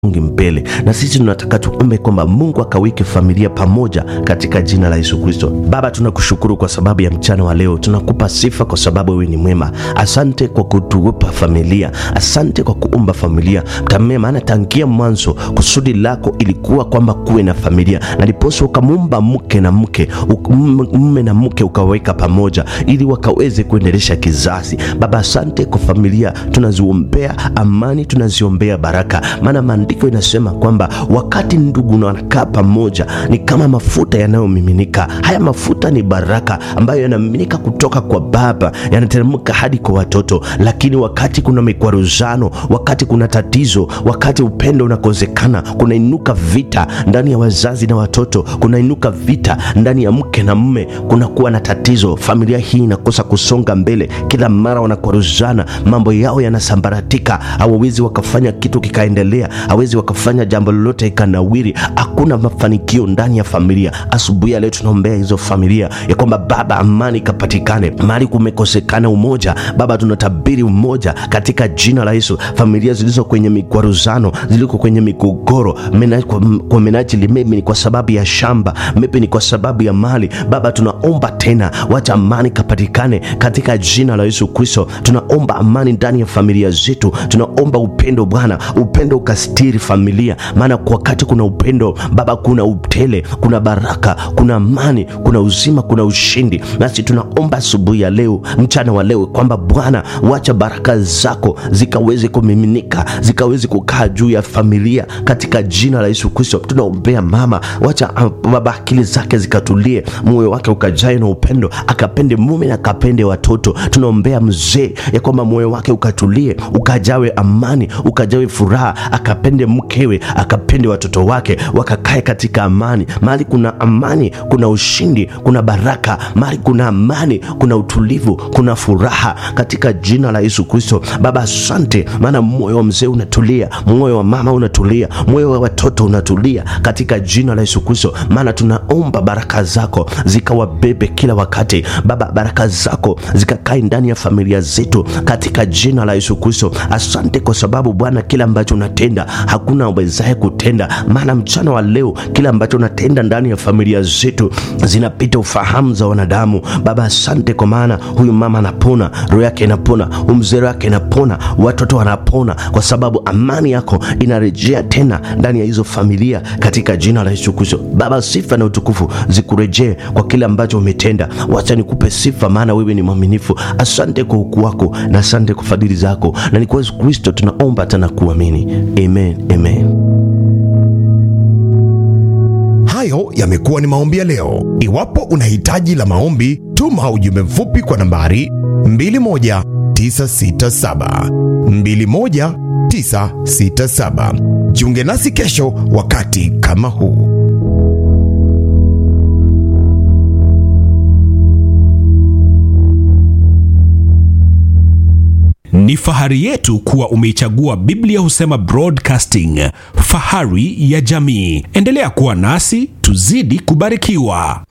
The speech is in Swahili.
mbele na sisi tunataka tuombe kwamba Mungu akaweke familia pamoja katika jina la Yesu Kristo. Baba, tunakushukuru kwa sababu ya mchana wa leo, tunakupa sifa kwa sababu wewe ni mwema. Asante kwa kutupa familia, asante kwa kuumba familia tamee, maana tangia mwanzo kusudi lako ilikuwa kwamba kuwe na familia, na ndiposa ukamuumba mke na mke mume na mke ukaweka pamoja ili wakaweze kuendelesha kizazi. Baba, asante kwa familia, tunaziombea amani, tunaziombea baraka, maana maandiko inasema kwamba wakati ndugu wanakaa pamoja ni kama mafuta yanayomiminika. Haya mafuta ni baraka ambayo yanamiminika kutoka kwa Baba, yanateremka hadi kwa watoto. Lakini wakati kuna mikwaruzano, wakati kuna tatizo, wakati upendo unakosekana, kunainuka vita ndani ya wazazi na watoto, kunainuka vita ndani ya mke na mume, kunakuwa na tatizo. Familia hii inakosa kusonga mbele, kila mara wanakwaruzana, mambo yao yanasambaratika, hawawezi wakafanya kitu kikaendelea, hawezi wakafanya jambo lolote ikanawiri. Hakuna mafanikio ndani ya familia. Asubuhi ya leo tunaombea hizo familia ya kwamba Baba, amani ikapatikane mahali kumekosekana umoja. Baba, tunatabiri umoja katika jina la Yesu. Familia zilizo kwenye mikwaruzano, ziliko kwenye migogoro, mena, kwa, kwa menajili maybe ni kwa sababu ya shamba, maybe ni kwa sababu ya mali. Baba, tunaomba tena, wacha amani kapatikane katika jina la Yesu Kristo. Tunaomba amani ndani ya familia zetu, tunaomba upendo Bwana, upendo ukastiri familia, maana wakati kuna upendo Baba, kuna utele, kuna baraka, kuna amani, kuna uzima, kuna ushindi. Nasi tunaomba asubuhi ya leo, mchana wa leo, kwamba Bwana, wacha baraka zako zikaweze kumiminika, zikaweze kukaa juu ya familia katika jina la Yesu Kristo. Tunaombea mama, wacha Baba akili zake zikatulie, moyo wake ukajae na upendo, akapende mume na akapende watoto. Tunaombea mzee ya kwamba moyo wake ukatulie, ukajawe amani, ukajawe furaha, akapende mkewe, akapende watoto wake, wakakae katika amani. Mahali kuna amani, kuna ushindi, kuna baraka. Mahali kuna amani, kuna utulivu, kuna furaha katika jina la Yesu Kristo. Baba, asante, maana moyo wa mzee unatulia, moyo wa mama unatulia, moyo wa watoto unatulia katika jina la Yesu Kristo, maana tunaomba baraka zako zikawabebe kila wakati. Baba, baraka zako zikakae ndani ya familia zetu katika jina la Yesu Kristo. Asante kwa sababu Bwana, kila ambacho unatenda hakuna awezaye kutenda, maana mchana wa leo kila ambacho unatenda ndani ya familia zetu zinapita ufahamu za wanadamu. Baba, asante kwa maana huyu mama anapona, roho yake inapona, huyu mzee wake inapona, watoto wanapona, kwa sababu amani yako inarejea tena ndani ya hizo familia katika jina la Yesu Kristo. Baba, sifa na utukufu zikurejee kwa kile ambacho umetenda. Wacha nikupe sifa, maana wewe ni mwaminifu. Asante kwa ukuu wako na asante kwa fadhili zako, na ni kwa Yesu Kristo tunaomba tena kuamini, amen, amen. Hayo yamekuwa ni maombi ya leo. Iwapo una hitaji la maombi, tuma ujumbe mfupi kwa nambari 21967 21967. Jiunge nasi kesho wakati kama huu. Ni fahari yetu kuwa umeichagua Biblia Husema Broadcasting, fahari ya jamii. Endelea kuwa nasi, tuzidi kubarikiwa.